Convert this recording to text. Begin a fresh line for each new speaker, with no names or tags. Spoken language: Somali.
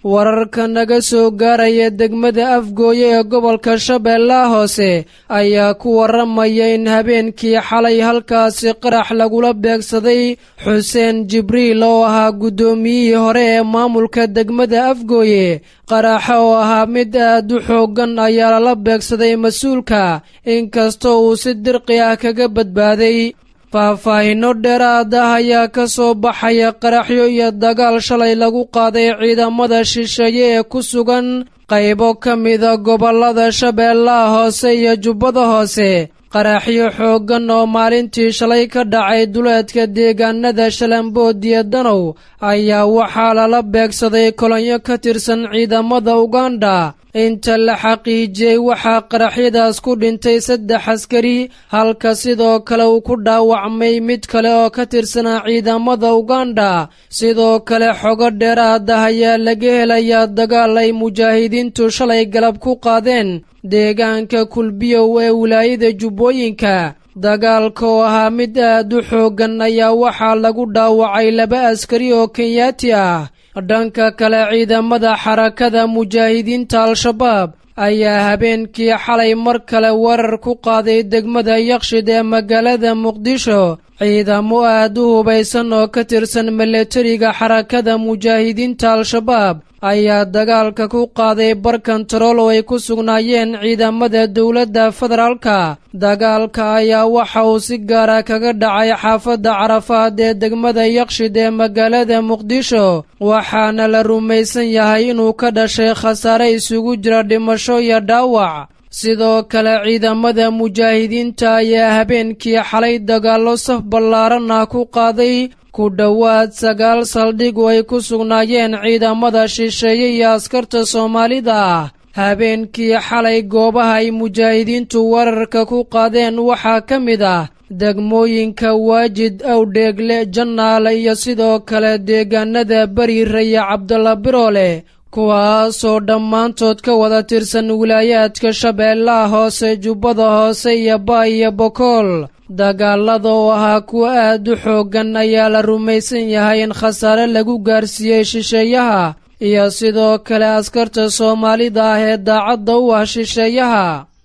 wararka naga soo gaaraya degmada afgooye ee gobolka shabeellaha hoose ayaa ku warramaya in habeenkii xalay halkaasi qarax lagula beegsaday xuseen jibriil oo ahaa guddoomiyihii hore ee maamulka degmada afgooye qaraxa oo ahaa mid aad u xooggan ayaa lala beegsaday mas-uulka inkastoo uu si dirqi ah kaga badbaaday faahfaahinno dheeraad ah ayaa ka soo baxaya qaraxyo iyo dagaal shalay lagu qaaday ciidamada shisheeye ee ku sugan qaybo ka mida gobollada shabeellaha hoose iyo jubbada hoose qaraxyo xooggan oo maalintii shalay ka dhacay duleedka deegaanada shalambood iyo danow ayaa waxaa lala beegsaday kolonyo ka tirsan ciidamada uganda inta la xaqiijiyey waxaa qaraxyadaas ku dhintay saddex askari halka sidoo kale uu ku dhaawacmay mid kale oo ka tirsanaa ciidamada uganda sidoo kale xogo dheeraad ah ayaa laga helayaa dagaal ay mujaahidiintu shalay galab ku qaadeen deegaanka kulbiyow ee wilaayada jubbooyinka dagaalka oo ahaa mid aad u xooggan ayaa waxaa lagu dhaawacay laba askari oo kenyaati ah dhanka kale ciidamada xarakada mujaahidiinta al-shabaab ayaa habeenkii xalay mar kale weerar ku qaaday degmada yakshid ee magaalada muqdisho ciidamo aad u hubaysan oo ka tirsan milatariga xarakada mujaahidiinta al-shabaab ayaa dagaalka ku qaaday bar kontarool oo ay ku sugnaayeen ciidamada dowladda federaalka dagaalka ayaa waxa uu si gaara kaga dhacay xaafadda carafaad ee degmada yakshid ee magaalada muqdisho waxaana la rumaysan yahay inuu ka dhashay khasaare isugu jira dhimasho iyo dhaawac sidoo kale ciidamada mujaahidiinta ayaa habeenkii xalay dagaallo saf ballaaran ah ku qaaday ku dhowaad sagaal saldhig oo ay ku sugnaayeen ciidamada shisheeye iyo askarta soomaalida ah habeenkii xalay goobaha ay mujaahidiintu weerarka ku qaadeen waxaa ka mid ah degmooyinka waajid awdheegle jannaale iyo sidoo kale deegaanada beriire iyo cabdalla biroole kuwaasoo dhammaantood ka wada tirsan wilaayaadka shabeellaha hoose jubbada hoose iyo baay iyo bokool dagaalada oo ahaa kuwa aad u xooggan ayaa la rumaysan yahay in khasaare lagu gaarsiiyey shisheeyaha iyo sidoo kale askarta soomaalida ah ee daacadda u ah shisheeyaha